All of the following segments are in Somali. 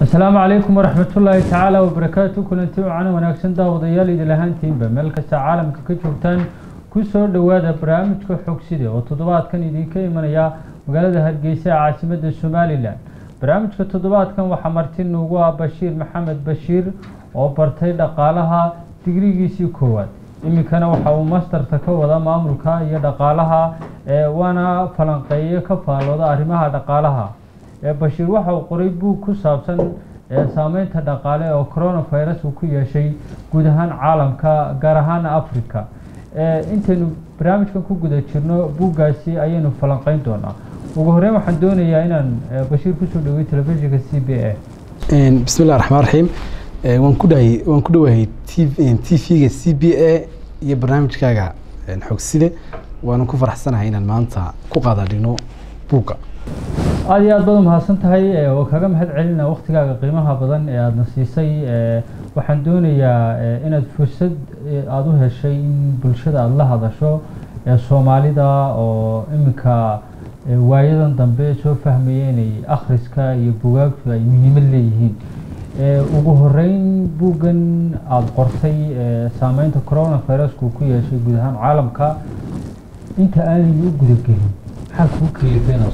asalaamu calaykum waraxmatullaahi tacaala wabarakaatu kulanti wacan wanaagsan daawadayaal idil ahaantiinba meel kasta caalamka ka joogtaan kusoo dhowaada barnaamijka xogside oo toddobaadkan idinka imanaya magaalada hargeysa ee caasimadda somalilan barnaamijka toddobaadkan waxaa marti nuugu ah bashiir maxamed bashiir oo bartay dhaqaalaha digrigiisii koowaad iminkana waxa uu mastarta ka wada maamulka iyo dhaqaalaha waana falanqeeye ka faalooda arrimaha dhaqaalaha bashiir waxa uu qoray buug ku saabsan saameynta dhaqaale oo coronavirus uu ku yeeshay guud ahaan caalamka gaar ahaan africa intaynu barnaamijkan ku guda jirno buuggaasi ayaynu falanqeyn doonaa ugu horeyn waxaan doonayaa inaan bashiir kusoo dhawey telefishinka c b a bismi illah raxmaan raxiim waan ku dhahay waan ku dhowahay t v-ga c b a iyo barnaamijkaaga xogside waana ku faraxsanahay inaan maanta ku qaadadhigno buugga aada iyo aad baad umahadsan tahay oo kaga mahad celina waktigaaga qiimaha badan ee aadana siisay waxaan doonayaa inaad fursad aada u heshay in bulshada aada la hadasho soomaalida oo iminka waayadan dambe soo fahmaya inay akhriska iyo bugaagtu ay muhiimad leeyihiin ugu horeyn buuggan aada qortay saameynta coronavirusku ku yeeshay guud ahaan caalamka inta aanay u gudagelin maxaa kuu kalifay inaad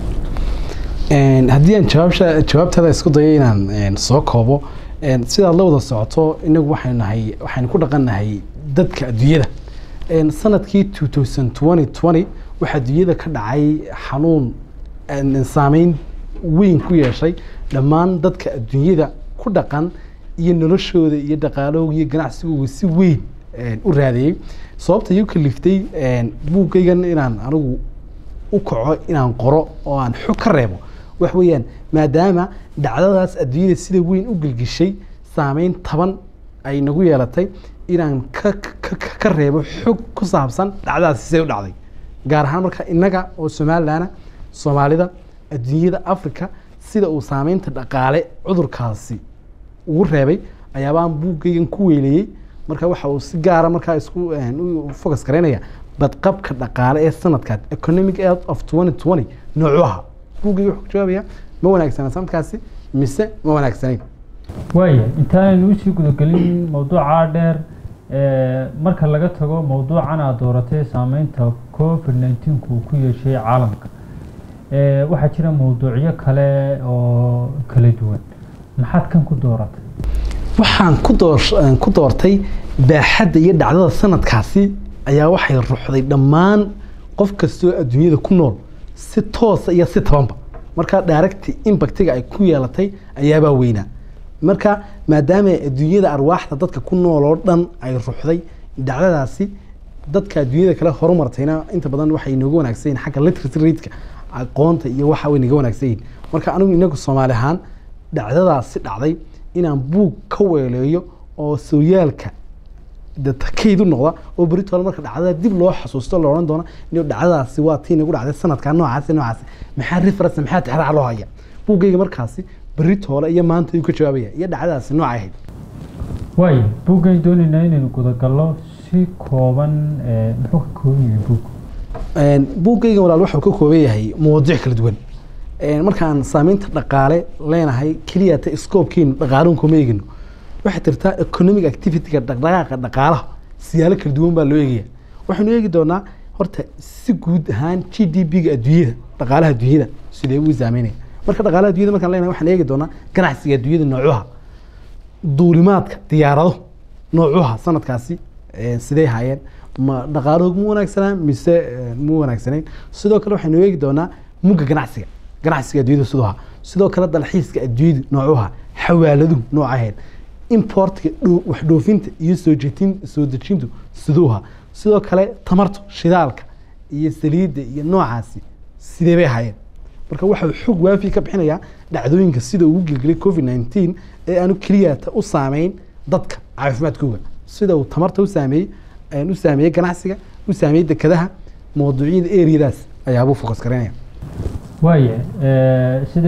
haddii aan jawaabsha jawaabtaada isku dayo inaan soo koobo sidaad la wada socoto inagu waxaynu nahay waxaynu ku dhaqannahay dadka adduunyada sanadkii two thousand twenty twenty waxaa adduunyada ka dhacay xanuun saameyn weyn ku yeeshay dhammaan dadka adduunyada ku dhaqan iyo noloshooda iyo dhaqaalahooga iyo ganacsigooga si weyn u raadeeyey sababta iyu kaliftay buuggaygan inaan anigu u kaco inaan qoro oo aan xog ka reebo wax weeyaan maadaama dhacdadaas adduunyada sida weyn u gelgishay saameyn taban ay nagu yeelatay inaan ka ka reebo xog ku saabsan dhacdadaasi siday u dhacday gaar ahaan marka innaga oo somalilanna soomaalida adduunyada africa sida uu saameynta dhaqaale cudurkaasi ugu reebay ayaabaan buuggaygan ku weyleeyey marka waxa uu si gaara markaa isku focus garaynaya badqabka dhaqaale ee sanadkaas economic health of twenty twenty noocu aha buuggayga wuxuu ku jawaabaya ma wanaagsana sanadkaasi mise ma wanaagsanayn waaya intaanaynu usii gudagelin mawduucaa dheer marka laga tago mawduucan aad dooratay saameynta covid nineteenku uu ku yeeshay caalamka waxaa jira mawduucyo kale oo kala duwan maxaad kan ku dooratay waxaan ku door ku doortay baaxadda iyo dhacdada sanadkaasi ayaa waxay ruxday dhammaan qof kastoo adduunyada ku nool si toosa iyo si tabanba marka directi impactiga ay ku yeelatay ayaabaa weynaa marka maadaama adduunyada arwaaxda dadka ku nool oo dhan ay ruxday dhacdadaasi dadka adduunyada kale horumartayna inta badan waxay nooga wanaagsan yihin xagga literacy rateka aqoonta iyo waxa way naga wanaagsan yihin marka anigu inagu soomaali ahaan dhacdadaasi dhacday inaan buug ka weeleeyo oo sooyaalka kayd u noqda oo beritole marka dhacdada dib loo xasuusto la odhan doona in dhacdadaasi waa tii nagu dhacday sanadka noocaasi noocaasi maxaa reference maxaa tixraac loo haya buuggayga markaasi beritoole iyo maanta ayuu ka jawaabaya iyo dhacdadaasi noocay ahayd waay buuggan doonaynaa inaynu gudagallo si kooban muxuu ka kooban yahay buug buuggayga walaal wuxuu ka kooban yahay mawadiic kala duwan markaan saameynta dhaqaale leenahay keliyata scoobkeenu dhaqaaluhu kuma eegino waxay tirtaa economic activityga dhaqdhaqaaqa dhaqaalaha siyaalo kala duwan baa loo eegaya waxaynu eegi doonaa horta si guud ahaan g d p-ga adduunyada dhaqaalaha adduunyada sidee uu saameynaya marka dhaqaalaha adduunyada markaan leenahay waxaan eegi doonaa ganacsiga adduunyada noocuha duulimaadka diyaarado noocuha sanadkaasi sidee haayeen ma dhaqaaluhu ma wanaagsanaa mise ma wanaagsanayn sidoo kale waxaynu eegi doonaa mugga ganacsiga ganacsiga adduunyada siduu ahaa sidoo kale dalxiiska adduunyada noocuha xawaaladuhu noocaheed importka wax dhoofinta iyo soojin soo dejintu siduu ahaa sidoo kale tamartu shidaalka iyo saliidda iyo noocaasi sidee bay ahaayeen marka waxau xog waafi ka bixinayaa dhacdooyinka sida ugu gelgelay covid nineteen ee aanu keliyata u saameyn dadka caafimaadkooga sida uu tamarta u saameeyey u saameeyey ganacsiga u saameeyey dekadaha mawduucyada eriyadaas ayaabuu focus garanaya waaya sida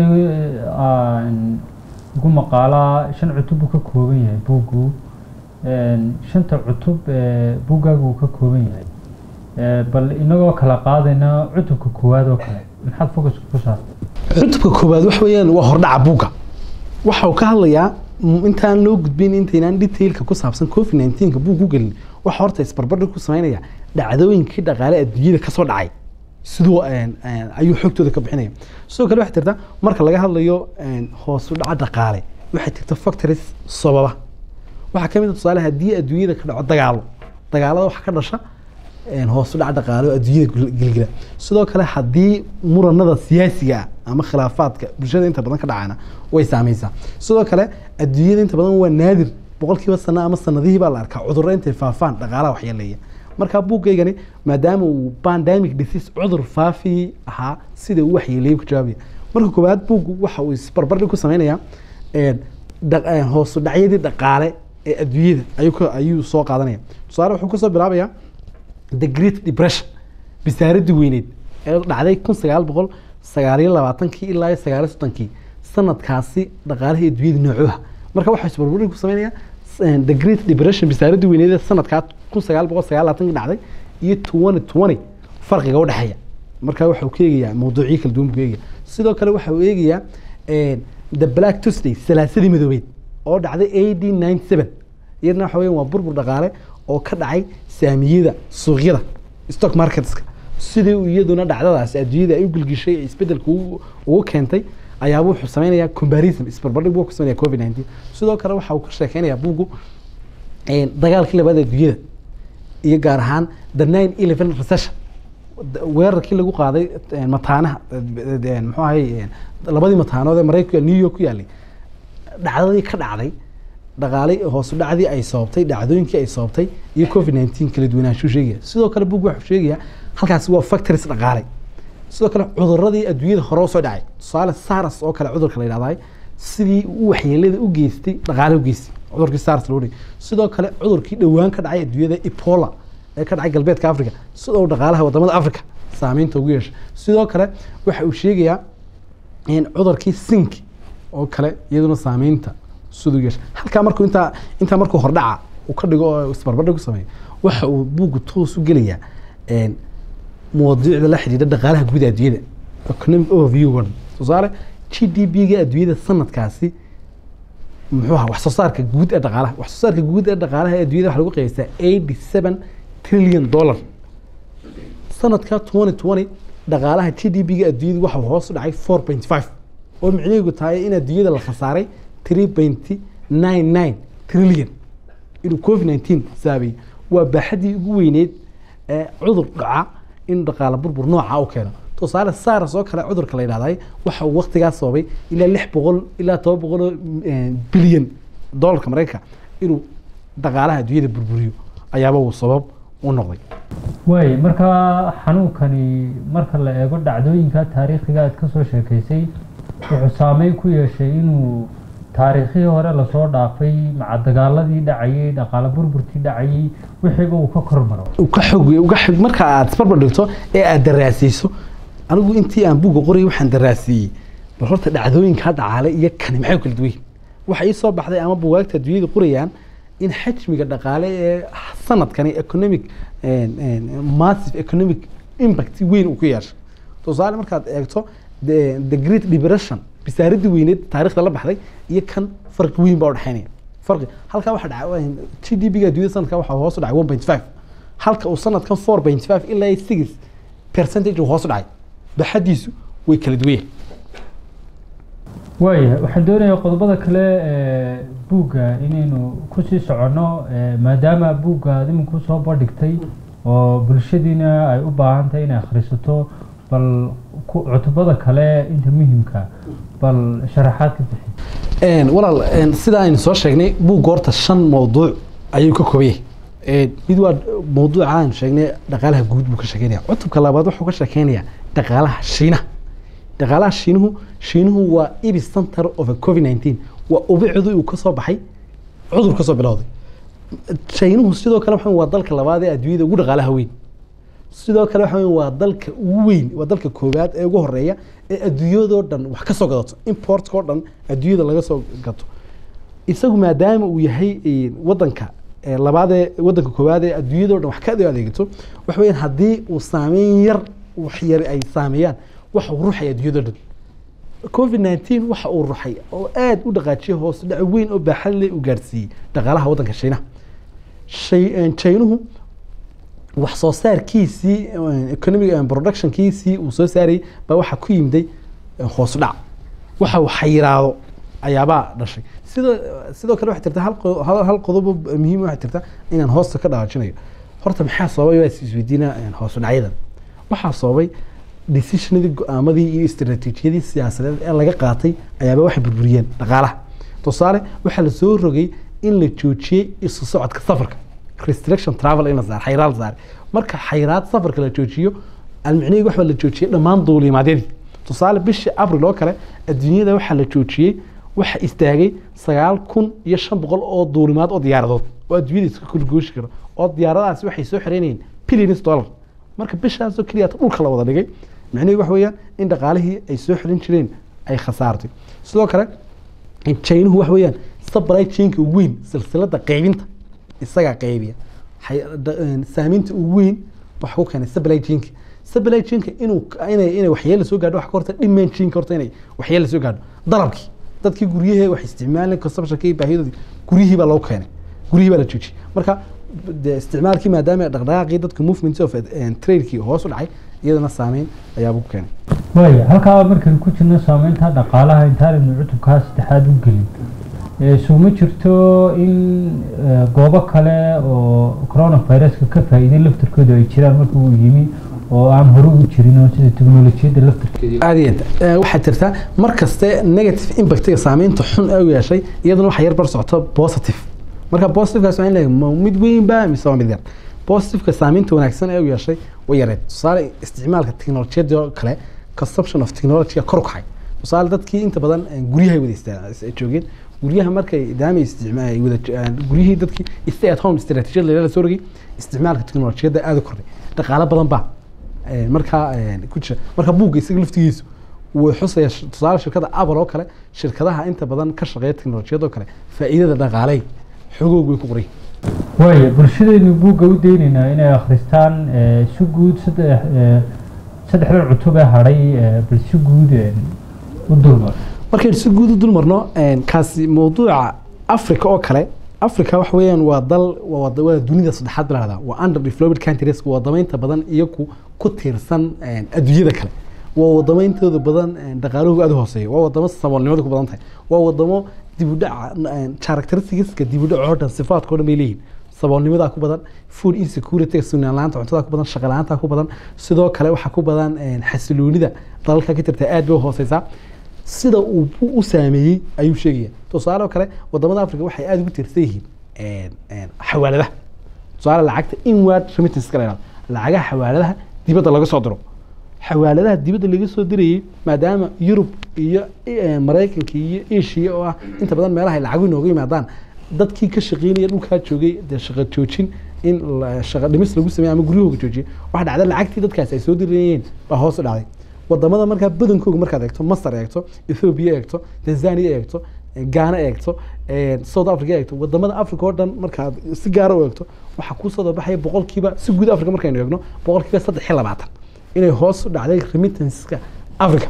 ugu maqaalaa shan cutub buu ka kooban yahay buuggu shanta cutub buuggaagu uu ka kooban yahay bal inagoo kala qaadayna cutubka koowaad oo kale maxaad focuska ku saartay cutubka koowaad wax weeyaan waa hordhaca buugga waxa uu ka hadlayaa mm, intaan loo gudbin intaynaan detailka ku saabsan covid 19 buu ku gelin waxa horta isbarbardhig ku sameynaya dhacdooyinkii dhaqaale adduunyada kasoo dhacay siduu een, een, ayuu xogtooda ka bixinaya sidoo kale waxay jirta marka laga hadlayo een, hoos u dhaca dhaqaale waxay jirta factories sababa waxaa ka mid ah tusaale haddii adduunyada ka dhaco dagaalo dagaalada waxa ka dhasha een, hoos u dhac dhaqaale oo adduunyada gil- gilgila sidoo kale haddii muranada siyaasiga ah ama khilaafaadka bulshada inta badan ka dhacana way saameysaa sidoo kale adduunyada inta badan waa naadir boqolkiiba sano ama sanadihii baa la arkaa cudurro intay faafaan dhaqaalaha waxyeeleeya marka buuggaygani maadaama uu pandemic disease cudur faafi ahaa sida uu waxyeeleeyay ku jawaabaya marka koowaad buuggu waxa uu isbarbardhig ku sameynayaa een, dha- een, hoos u dhacyadii dhaqaale ee adduunyada ayuu ka- ayuu soo qaadanaya tusaale wuxuu kasoo bilaabayaa the great depression bisaaradii weyneed ee dhacday kun sagaal boqol sagaaliyo labaatankii ilaa iyo sagaaliyo soddonkii sanadkaasi dhaqaalihii adduunyada noocuha marka waxaa isbarbardhig ku sameynaya s- the great depression bisaaradii weyneed ee sanadkaa kun sagaal boqol sagaal labaatankii dhacday iyo twenty twenty farqiga udhexeeya marka waxa uu ka eegayaa mawduucyo kala duwan buu ka eegaya sidoo kale waxa uu eegayaa een, the black tuesday salaasadii madoobeed oo dhacday ad ninety seven iyadana waxa weeyaan waa burbur dhaqaale oo ka dhacay saamiyada suuqyada stock marketska sidii uu iyaduna dhacdadaas adduunyada ay u gilgishay ee isbedelka ugu ugu keentay ayaaba wuxuu sameynayaa comparison isbarbardhig buu ku sameynaya covid 19 sidoo kale waxa uu ka sheekeynayaa buuggu een, dagaalkii labaad ee adduunyada iyo gaar ahaan the nine eleven recession d- weerarkii lagu qaaday een, mataanaha een, een, muxuu ahay een, labadii mataanood ee maraykanka new york ku yaalay dhacdadii ka dhacday dhaqaalay hoos u dhacdii ay sababtay dhacdooyinkii ay sababtay iyo covid 19 kala duwanaanshuu sheegaya sidoo kale bug wuxuu sheegayaa halkaasi waa factories dhaqaale sidoo kale cuduradii adduunyada hore usoo dhacay tusaale sars oo kale cudurka la yidhahdaa sidii uu waxyeelada u geystay dhaqaale u geystay cudurkii sars loo dhigay sidoo kale cudurkii dhowaan ka dhacay adduunyada ebola ee ka dhacay galbeedka africa sidoo uu dhaqaalaha wadamada africa saameynta ugu yeeshay sidoo kale waxa uu sheegayaa in cudurkii sink oo kale iyaduna saameynta siduu yeeshay halkaa markuu intaa intaa markuu hordhaca uu ka dhigo oo isbarbardhig ku sameeyo waxa uu buuggu toos u gelayaa een, mawduucda la xidhiidha dhaqaalaha guud ee adduunyada economic overview one tusaale g d p ga adduunyada sanadkaasi muxuu ahaa wax soo saarka guud ee dhaqaalaha wax soo saarka guud ee dhaqaalaha ee adduunyada waxa lagu qiyaastaa eighty seven trillion dollar sanadka twenty twenty dhaqaalaha g d p ga adduunyada waxa uu hoos u dhacay four point five oo micnaheedu tahay in adduunyada la khasaaray three point nine nine trillion inuu covid nineteen saabeeyey waa baaxadii ugu weyneyd ee cudur dhaca in dhaqaale burbur nooca u keeno tusaale sars oo kale cudurka la yidhahday waxa uu waqtigaas sababay ilaa lix boqol ilaa toban boqol oo bilyan doolarka maraykanka inuu dhaqaalaha adduunyada burburiyo ayaaba uu sabab u noqday waay markaa xanuunkani marka la eego dhacdooyinka taariikhiga aad kasoo sheekaysay wuxuu saameyn ku yeeshay inuu taariikhihii hore lasoo dhaafay maca dagaaladii dhacayay dhaqaale burburkii dhacayay wixiiba uu ka kormaro uga xog uga xog marka aad isbarbar dhigto ee aad daraasayso anigu intii aan buugga qorayay waxaan daraasiyey bal horta dhacdooyinka dhacaale iyo kani maxay u kala duwan yihiin waxa ii soo baxday ama bugaagta adduunyada qorayaan in xajmiga dhaqaale ee sanadkani economic massive economic impact weyn uu ku yeeshay tusaale markaad eegto the the great depression bisaaradii weyneed taariikhda la baxday iyo kan farqi weyn baa udhexeynaya farqi halkaa waxa dhacay g d p ga adduunyada sanadka waxa hoos u dhacay one point five halka uu sanadkan four point five ilaa six percentage uu hoos u dhacay baxadiisu way kala duwan yahay waaya waxaan doonayaa qodobada kale ee buugga inaynu kusii soconno ee maadaama buugga aad iminku soo bandhigtay oo bulshadiina ay u baahan tahay inay akhrisato bal ku- cutubada kale inta muhimka bal sharaxaad ka bixi Een, walaal een, sida aynu soo sheegnay buugga horta shan mawduuc ayuu ka kooban yahay Een, mid waa mawduuca aynu sheegnay dhaqaalaha guud buu ka sheekeynaya cutubka labaad wuxuu ka sheekeynayaa dhaqaalaha shiinaha dhaqaalaha shiinuhu shiinuhu waa epicenter of a covid 19 waa ubicdu uu kasoo baxay cudur kasoo bilowday shiinuhu sidoo kale waxa weeye waa dalka labaad ee adduunyada ugu dhaqaalaha weyn sidoo kale waxa weeye waa dalka ugu weyn waa dalka koowaad ee ugu horeeya ee adduunyadoo dhan wax ka soo gadato importka oo dhan adduunyada laga soo gato isagu maadaama uu yahay eh, wadanka eh, labaad ee wadanka koowaad ee adduunyadoo dhan wax ka adeegto waxa weeyaan haddii uu saameyn yar wax yar ay saameeyaan waxa uu ruuxaya adduunyadoo dhan covid 19 waxa uu ruxay oo aad u dhaqaajiyay hoos dhac weyn oo baaxad leh u gaarsiiyey dhaqaalaha waddanka shiinaha shay chaynuhu wax soo saarkiisii economic productionkiisii uu soo saarayay baa waxaa ku yimday hoos u dhac waxa uu xayiraado ayaabaa dhashay sidoo sidoo kale waxay jirta hal qo- hal hal qodobo muhiim waxay jirta inaan hoosta ka dhawaajinayo horta maxaa sababay waa is isweydiina hoos u dhacyadan waxaa sababay decisionadii go-aamadii iyo istaraatiijiyadii siyaasadeed ee laga qaatay ayaaba waxay burburiyeen dhaqaalaha tusaale waxaa la soo rogay in la joojiyey isu socodka safarka restriction travel in la saar xayiraad la saaray marka xayiraad safarka la joojiyo almicnihii waxaa la joojiyey dhammaan duulimaadyadii tusaale bishii abril oo kale adduunyada waxaa la joojiyey waxa istaagay sagaal kun iyo shan boqol oo duulimaad oo diyaaradood oo adduunyada iska kulgooshi karo oo diyaaradahaasi waxay soo xereynayeen billions dollar marka bishaasoo keliya dhulka la wada dhigay micnihii waxa weeyaan in dhaqaalihii ay soo xelin jireen ay khasaartay sidoo kale chaynuhu waxa weeyaan supply chainka ugu weyn silsilada qaybinta isagaa qaybiya Hay- da- een, saamaynta ugu weyn waxa ku keenay supply chainka supply chainka inuu inay inay waxyeelo soo gaadho waxa ka horta demand chainka horta inay waxyeelo soo gaadho dalabkii dadkii guryahee wax isticmaaleen consumptionkii baahiyadoodii guryihii baa loo keenay guryihii baa la joojiyey marka de isticmaalkii maadaama dhaqdhaqaaqii dadka movement of eh, tradekii hoos u dhacay iyadana saameyn ayaaba ku keenay waaya halkaa markaynu ku jirno saameynta dhaqaalaha intaanaynu cutubkaa saddexaad u gelin ee suma jirto in eh, goobo kale oo coronaviruska ka faa'iiday laftarkooda ay jiraan marka uu yimi oo aan hore u jirin oo sida teknolojiyadda laftarkeeda aad iyo aad Eh, waxaa jirta mar kaste negative impactiga saameynta xun ee u yeeshay iyadana waxaa yar bar socota positive marka positivekaas waa in la ma mid weyn ba mise waa mid yar positiveka saameynta wanaagsan ee u yeeshay way yareed tusaale isticmaalka teknolojiyada oo kale consumption of technology kor u kacay tusaale dadkii inta badan eh, guryahay wada istaa- is- joogeen guryaha markay daamay isticmaal ay wada eh, guryihii dadkii stay at home istaraatiijiyada la soo rogay isticmaalka teknolojiyada aad u kordhay dhaqaalo badan baa Eh, markaa eh, ku jira marka buugga isaga laftigiisu wuu xusaya sh- tusaale shirkada apple oo kale shirkadaha inta badan ka shaqeeya teknolojiyad oo kale faa'iidada dhaqaaley xogoog way ku qoray waaya bulshadaynu buugga u daynaynaa inay akhristaan eh, si guud saddex eh, saddexda cutub ee hadhay eh, bal si guud eh, u dulmar markaynu si guud u dul marno eh, kaasi mawduuca africa oo kale africa waxa weeyaan waa dal waa wada- waa dunida saddexaad baa lahahdaa waa under developed countries waa wadamaynta badan iyagu ku tiirsan eh, adduunyada kale waa wadameyntooda badan eh, dhaqaalahooga aad u hooseeya waa wadamo saboolnimada ku badan tahay waa wadamo dib u dhaca eh, characteristics-ka dib u dhaca oo dhan sifaadka oo dhan bay leeyihiin saboolnimadaa ku badan food insecurity sugnaan la-aanta cuntada ku badan shaqo la-aanta ku badan sidoo kale waxaa ku badan eh, xasiloonida dalalka ka jirta aad bay u hooseysaa sida uu bu- u saameeyey ayuu sheegaya tusaale oo kale wadamada africa waxay aada ugu tiirsan yihiin een, een, xawaaladaha tusaale lacagta inward remittance ka la yidhahdo lacagaha xawaaladaha dibadda laga soo diro xawaaladaha dibadda laga soo dirayay maadaama yurub iyo eh, maraykanka iyo asia oo ah inta badan meelaha ay lacagu inooga yimaadaan dadkii ka shaqeynaya dhulkaa joogay dee shaqo joojin in la- shaqo dhimis lagu sameeyo ama guryahooga joojiyo waxa dhacda lacagtii dadkaasi ay soo dirayeen baa hoos u dhacday wadamada markaa badankooga markaad eegto masar eegto ethiopia eegto tanzania eegto gaana eegto eh, south africa eegto wadamada africa oo dhan markaad si gaara u eegto waxaa kusoo dabaxaya boqolkiiba si guud africa markaynu eegno boqolkiiba saddex iyo labaatan inay hoos u dhacday remittanceska africa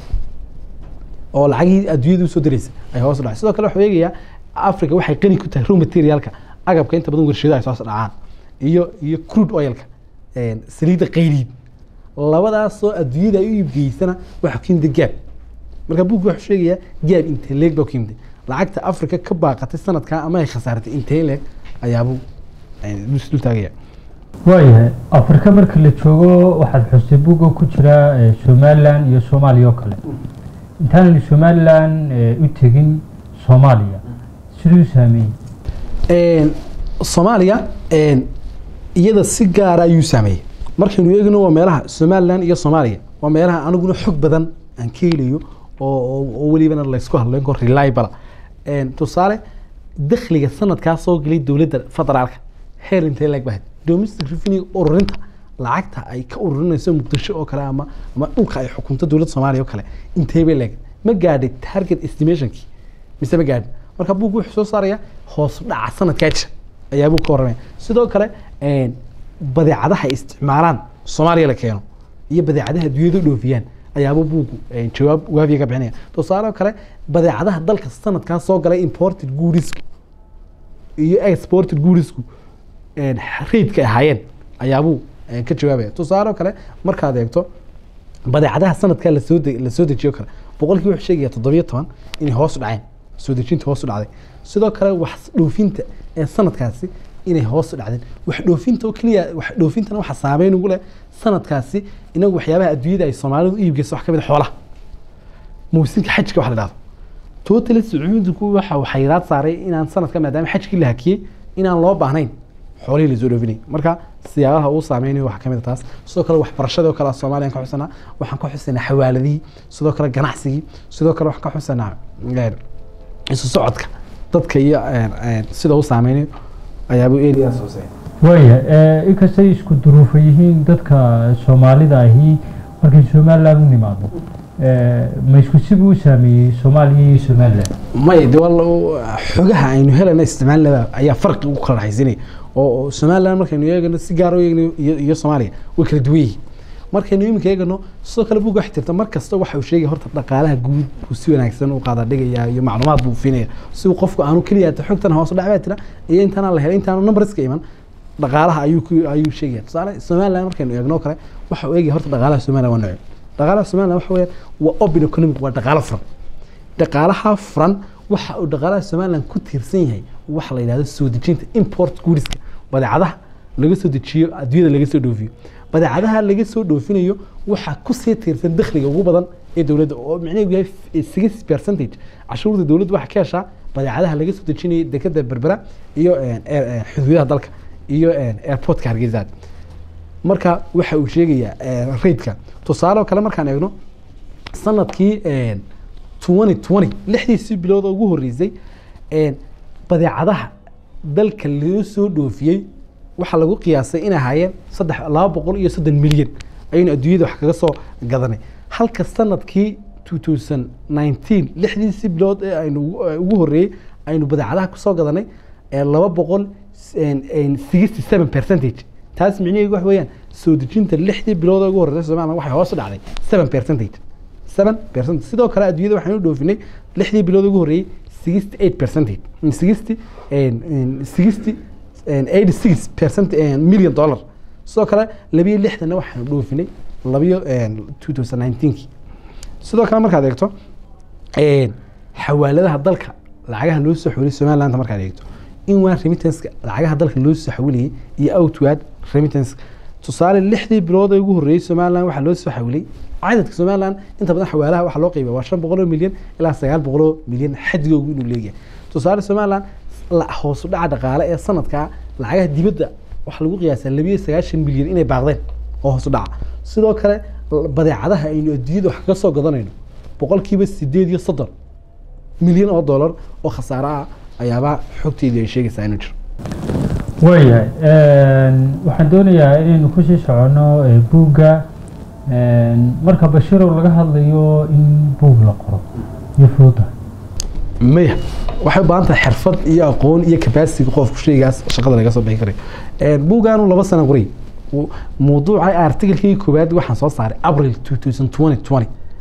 oo lacagihii adduunyada usoo diraysa ay hoos u dhacday sidoo kale waxuu eegayaa africa waxay qani ku tahay raw materialka agabka inta badan warshadaha ay soo dhacaan iyo iyo crude oilka een, saliidda qayliid labadaasoo adduunyada ay u iibgeysana waxaa ku yimid gaab marka buugga wuxuu sheegayaa gaab intee leeg baa ku yimid lacagta africa ka baaqatay sanadkan ama ay khasaaratay intee leeg ayaabuu een, dul taagaya waayahay afrika marka la joogo waxaad xustay buugga ku jira eh, somalilan iyo soomaaliya oo kale intaanaynu somalilan eh, u tegin soomaaliya siduu saameeyey Een, soomaaliya een, iyada si gaara ayuu saameeyey markaynu eegno waa meelaha somalilan iyo soomaaliya waa meelaha aniguna xog badan aan ka helayo oo oo- oo welibana laysku hadlayn karo reliable Een, tusaale dakhliga sanadkaa soo gelay dowladda federaalka heer intee leeg bahayd domestic revenue ururinta lacagta ay ka ururinayso muqdisho oo kale ama ama dhulka ay xukunto dowladda soomaaliya oo kale intee bay leeg ma gaadhay target estimationkii mise ma gaadhin marka buuggu wuxuu soo saaraya hoos u dhaca sanadkaa jira ayaa buu ka warramaya sidoo kale een, badeecadaha ay isticmaalaan soomaaliya la keeno iyo badeecadaha adduunyada u dhoofiyaan ayaaba buugu een, jawaab waafiya ka bixinaya tusaale kale badeecadaha dalka sanadkaa soo galay imported goodsku iyo exported goodsku een, raidka ay ahaayeen ayaabuu een, ka jawaabaya tusaale kale markaad eegto badeecadaha sanadkaa lasoo de- lasoo dejiyo kale boqolkii wuxuu sheegaya toddobiyo toban inay hoos u dhaceen soo dejinta hoos u dhacday sidoo kale wax dhoofinta ee sanadkaasi inay hoos u dhacdeen wax dhoofinta oo keliya wax dhoofintana waxa saameyn ugu leh sanadkaasi inagu waxyaabaha adduunyada ay soomaalidu u iibgeyso wax ka mid a xoolaha mawsimka xajka wax la dhahdo totally sacuudigu waxa uu xayiraad saaray inaan sanadka maadaama xajkii la hakiyey inaan loo baahnayn xoolihii lasoo dhoofinay marka siyaabaha uu saameynayo waxaa kamid a taas sidoo kale waxbarashadii oo kale soomaaliyan ka xusanaa waxaan ka xusanaa xawaaladihii sidoo kale ganacsigii sidoo kale waxaan ka xusanaa een, isu socodka dadka iyo een, een, sida uu saameynayo ayaabuu eliyaas hooseeya waaya inkastay isku duruufo yihiin dadka soomaalida ahi markay somaliland u nimaado Eh, ma isku sibuu u saameeyey soomaaliya iyo somaliland maya de wal xogaha aynu helana isticmaalnaba ayaa farqi ugu kala dhaxaysanaya oo oo somaliland markaynu eegano si gaar u eegno iyo iyo soomaaliya way kala duwan yihiin markaynu iminka eegano sidoo kale buga wax jirta mar kasta waxa uu sheegaya horta dhaqaalaha guud buu si wanaagsan u qaada dhigaya iyo macluumaad buu finaya si uu qofku aanu keliya ta xogtan hoos u dhac baa tira iyo intaana la helay intaanu numberska iman dhaqaalaha ayuu ku ayuu sheegaya tusaale somaliland markaynu eegno kale waxa uu eegaya horta dhaqaalaha somaliland waa nooc dhaqaalaha somaliland waxa weeyaan waa open economic waa dhaqaalo furan dhaqaalaha furan waxa uu dhaqaalaha somaliland ku tiirsan yahay waxa la yidhahdo soo dejinta import goodska badeecadaha laga soo dejiyo adduunyada laga soo dhoofiyo badeecadaha laga soo dhoofinayo waxaa kusii tiirsan dakhliga ugu badan ee dowladda oo micnaheedu yahay six percentage cashuurta dowladda waxaa ka heshaa badeecadaha laga soo dejinayo dekada berbera iyo een, air- een, xuduudaha dalka iyo een, airportka hargeysa marka waxa uu sheegayaa een, raidka tusaale oo kale markaan eegno sanadkii een, 2020 lixdiisii bilood oo ugu horreysay een, badeecadaha dalka loo soo dhoofiyey waxaa lagu qiyaasay inay ahaayeen saddex laba boqol iyo soddon milyan ayaynu adduunyada wax kaga soo gadanay halka sanadkii 2019 lixdiisii bilood ee aynu ugu- ee ugu horreeyey aynu badeecadaha kusoo gadanay ee laba boqol sixty seven percentage taas micnaheedu wax weeyaan soo dejinta lixdii bilood ee ugu horreysay Soomaaliya waxay hoos u dhacday seven percentage seven percent sidoo kale adduunyada waxaynu dhoofinay lixdii bilood ugu horreeyey sixty eight percentage sixty sixty eighty six percent million dollar sidoo kale labiyo lixdanna waxaynu dhoofinay labiyo two thousand nineteenki sidoo kale markaad eegto een, xawaaladaha dalka lacagaha loo soo xawilay somaliland markaad eegto in waa remittanska lacagaha dalka loo soo xawilayay iyo outward remittance tusaale lixdii bilood ee ugu horreeyey somaliland waxaa loo soo xawilay cadadka somaliland inta badan xawaalaha waxaa loo qeybiya waa shan boqol oo milyan ilaa sagaal boqol oo milyan xadigoogu inuu leeyahay tusaale somaliland la- hoos u dhaca dhaqaale ee sanadkaa lacagaha dibadda waxaa lagu qiyaasaa labiyo sagaashan milyan inay baaqdeen oo hoos u dhaca sidoo kale badeecadaha aynu adduunyada wax kaga soo gadanayno boqolkiiba sideed iyo soddon milyan oo dollar oo khasaare ah ayaabaa xogteedii ay sheegaysaa inuu jiro waayahay waxaan doonayaa inaynu kusii soconno eh, buugga een, marka bashirow laga hadlayo in buug la qoro iyo fuuda maya waxay u baahan tahay xirfad iyo aqoon iyo capacity qofku shaygaas shaqada laga soo bixi karay buuggaanu laba sano qoray Uu- mawduuca artikelkii koowaad waxaan soo saaray april 2020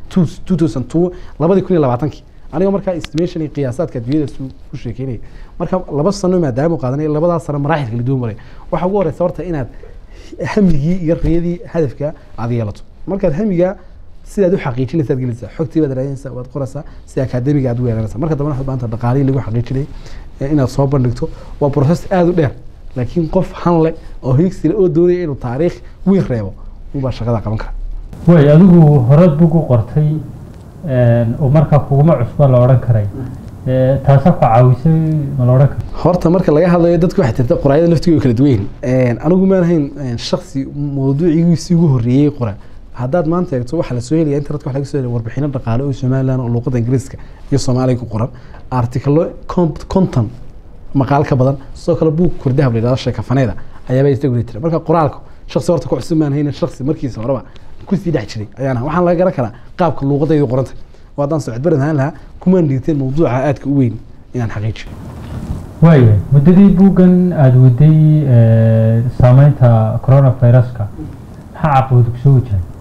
2002 labadii kun iyo labaatankii anigoo markaa estimation iyo qiyaasaadka adduunyada su- ku sheekeynaya marka laba sano maadaama uu qaadanay labadaas sano maraaxil kala duwan maray waxaa ugu horeysa horta inaad hamigii iyo riyadii hadafka aad yeelato markaad hamiga sidaad u xaqiijinaysa aad gelinaysaa xogtii baad raadinaysaa waad qoraysaa si akaademiga aad u weeraraysaa marka dambena waxaad baahanta dhaqaalihii lagu xaqiijinayay ee inaad soo bandhigto waa process aada u dheer laakiin qof hanle oo hiigsile oo doonaya inuu taariikh weyn reebo unbaa shaqada qaban kara way adigu horeed buug u qortay een, oo markaa kuguma cusba la odhan karay Eh, taasaa ku caawisay ma la odhan karo horta marka laga hadlayo dadku waxay tirta qoraayada laftiga kala duwan yihiin anigu maan ahayn een, shakhsi mawduucigiisii ugu horreeyey qora haddaad maanta eegto waxaa lasoo helaya internetka waxa laga soo helaya warbixino dhaqaale oo somaliland oo luuqada ingiriiska iyo soomaaliga ku qoran artikalo conton maqaal ka badan sidoo kale buug kurdahab la yidhahdo sheekafaneeda ayaaba isaguna jira marka qoraalku shakhsi horta ku cusub maan hayna shakhsi markiisa horeba kusii dhex jiray ayaan ahaa. waxaan laga garan karaa qaabka luuqadaydu qoranta oo haddaan socod baran ahaan lahaa kumaan dhiirteen mawduuca aadka u weyn inaan xaqiijiyo waayahay muddadii buuggan aada waday eh, saameynta coronaviruska maxaa caqabad kusoo wajahay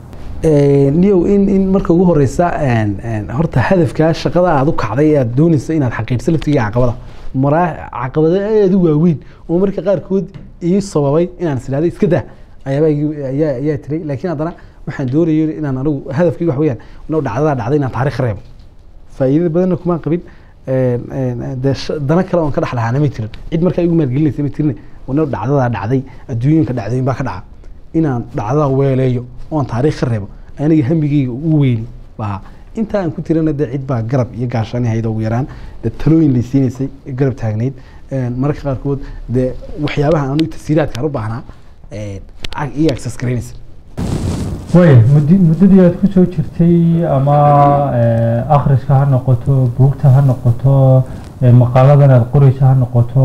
niyow in in marka ugu horeysa horta hadafka shaqada aad u kacday ee aad dooneysa inaad xaqiijso laftiga caqabada maraa caqabado aad u waaweyn oo marka qaarkood ii sababay inaan is idhahdo iska daa ayaaba ayaa ayaa tiray laakiin haddana waxaan doonayay inaan anigu hadafkayga wax weeyaan inuu dhacdadaa dhacday inaan taariikh reebo faa'iidada badanna kumaan qabin dee dana kale oon ka dhex lahaana ma jirin cid markaa igu maalgelinaysa ma jirin inuu dhacdadaa dhacday adduunyinka dhacdooyin baa ka dhaca inaan dhacdadaa weeleeyo oon taariikh ka reebo aniga hamigeyga u weyni baa intaa aan ku tirana dee cid baa garab iyo gaashaani hayda ugu yaraan dee talooyin lay siinaysay garab taagnayd mararka qaarkood dee waxyaabaha aanu tasiiraadkaan u baahnaa iyo access garaynaysa way muddi muddadii aad ku soo jirtay ama akhriska ha noqoto buugta ha noqoto maqaaladan aad qoreysa ha noqoto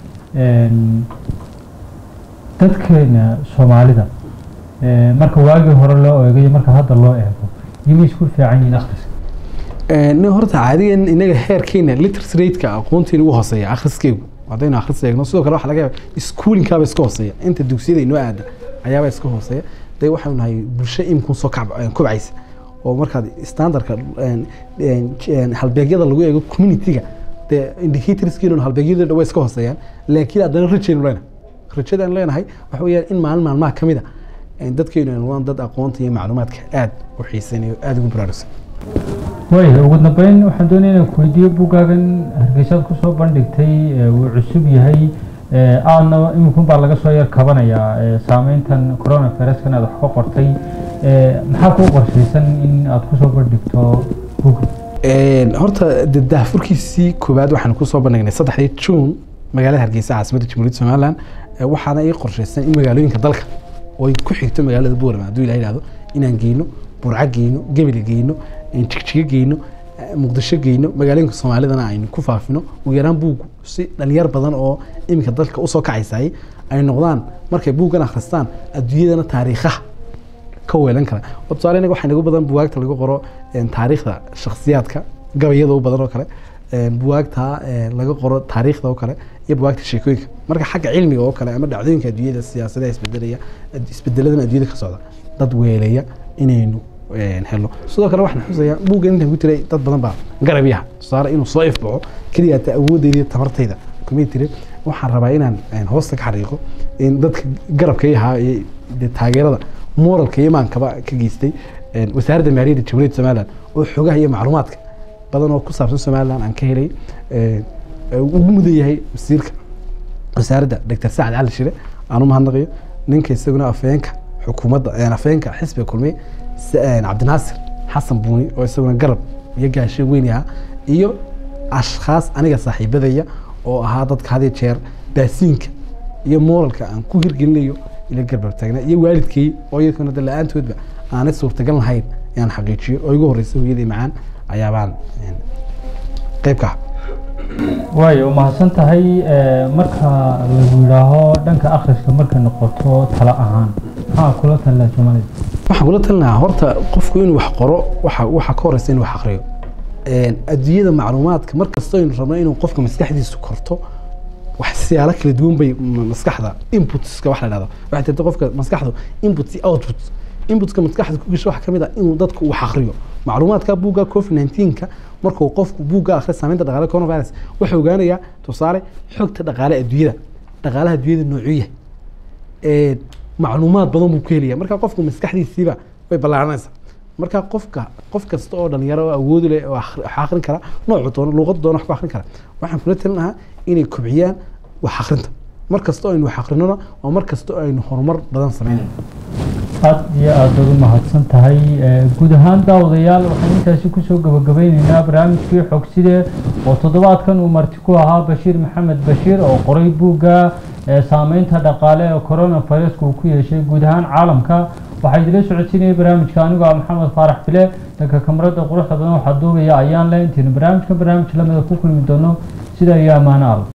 dadkeena soomaalida marka waagii hore loo eegayo marka hadda loo eego yimay isku fiican yihiin akhriska nin horta caadigan inaga heerkeena literacy rate-ka aqoonteena ugu hooseeya akhriskeygu haddaynu akhris eegno sidoo kale waxa laga yaaba schoolinkaaba iska hooseeya inta dugsiyada inoo aada ayaaba iska hooseeya dee waxaanu nahay bulsho imkun soo kobcaysa oo markaad standardka halbeegyada lagu eego community-ga dee indicatorskiinu halbeegyada dhan way iska hooseeyaan laakiin haddana rajaynu leenahay rajada aan leenahay waxa weeyaan in maalin maalmaha ka mid a dadkaynu aynu waan dad aqoonta iyo macluumaadka aad u xiisanayo aada ugu baraarugsan way ugu dambeyn waxaan doonaya inaan ku weydiiyo buggaagan hargeysaad kusoo bandhigtay wuu cusub yahay aadna iminkun baa laga soo yar kabanayaa saameyntan coronaviruskan aad wax ka qortay maxaa kuu qorshaysan in aad kusoo bandhigto bugga horta daahfurkiisii koowaad waxaan kusoo bandhignay saddexdii juun magaalada hargeysa caasimadda jamhuuriyadda somaliland waxaana ii qorshaysan in magaalooyinka dalka oo ay ku xigto magaalada boorama hadduu ilaha yidhahdo inaan geyno burco geyno gebel geyno jigjigo geyno muqdisho geyno magaalooyinka soomaalidana aynu ku faafino ugu yaraan buuggu si dhalinyar badan oo iminka dalka usoo kacaysay ay noqdaan markay buuggan akhristaan adduunyadana taariikhaha ka weelan kara oo tusaale inaga waxaa nagu badan buwaagta lagu qoro taariikhda shakhsiyaadka gabayada u badan oo kale buwaagta laga qoro taariikhda oo kale iyo buwaagta sheekooyinka marka xagga cilmiga oo kale ama dhacdooyinka adduunyada siyaasadaha isbedelaya isbedeladan adduunyada ka socda dad weeleya inaynu helo sidoo kale waxaan xusayaa buuggan intaan ku tiray dad badan baa garab yaha tusaale inuu soo ifbaxo keliya ta awoodeyda iyo tamartayda kumay tire waxaan rabaa inaan hoosta ka xariiqo in dadka garabka yahaa iyo taageerada moralka iyo maankaba ka geystay wasaaradda maaliyadda jamhuuriyadda somaliland oo xogaha iyo macluumaadka badan oo ku saabsan somaliland aan ka helay ugu mudan yahay wasiirka wasaaradda doctor sacad cali shire aan u mahadnaqayo ninka isaguna afeenka xukuumadda afeenka xisbiga kulmiye cabdinaasir xasan buuni oo isaguna garab iyo gaasho weyn ahaa iyo ashkhaas aniga saaxiibadaya oo ahaa dadka had iyo jeer baasiinka iyo moralka aan ku hirgelinayo ila garbar taagna iyo waalidkay oo iyadkuna da la-aantoodba aanay suurtagal lahayn inaan xaqiijiyo oo igu horreysay hooyadii macaan ayaabaan qayb ka ah waayo mahadsan tahay marka lagu yidhaaho dhanka akhriska markay noqoto talo ahaan maxaa kula talina soomaalida waxaan kula talinayaa horta qofku inuu wax qoro waxa waxa ka horeysa inuu wax akhriyo adduunyada macluumaadka mar kasta aynu rabno inuu qofka maskaxdiisu korto wax siyaalo kala duwan bay maskaxda inputska wax la dhahdo waxay tirta qofka maskaxdu input iyo output inputska maskaxda ku gasho waxa ka mid ah inuu dadku wax akhriyo macluumaadka buugga covid 19ka markuu qofku buugga akhriyo saameynta dhaqaale coronavirus wuxuu ogaanayaa tusaale xogta dhaqaale adduunyada dhaqaalaha adduunyada noocuu yahay macluumaad badan buu ka helaya marka qofku maskaxdiisiiba way ballaaranaysaa marka qofka qof kasta oo dhalinyaro oo awood leh oo wax akhrin kara noocu doono luqad doono wax ku akhrin kara waxaan kula talin lahaa inay kobciyaan wax akhrinta mar kasta oo aynu wax akhrinona waa mar kasta oo aynu horumar badan sameynayno aad iyo aad baad u mahadsan tahay guud ahaan daawadayaal waxaan intaasi kusoo gabagabeyneynaa barnaamijkii xogside oo toddobaadkan uu marti ku ahaa bashiir maxamed bashiir oo qoray buugga saameynta dhaqaale ee coronaviruska uu ku yeeshay guud ahaan caalamka waxaa idila socodsiinaya barnaamijka anigoo ah maxamed faarax bile dhanka kamarada quruxda badan waxaa duubaya ayaan le intaynu barnaamijkan barnaamij lamida ku kulmi doono sida iyo ammaano al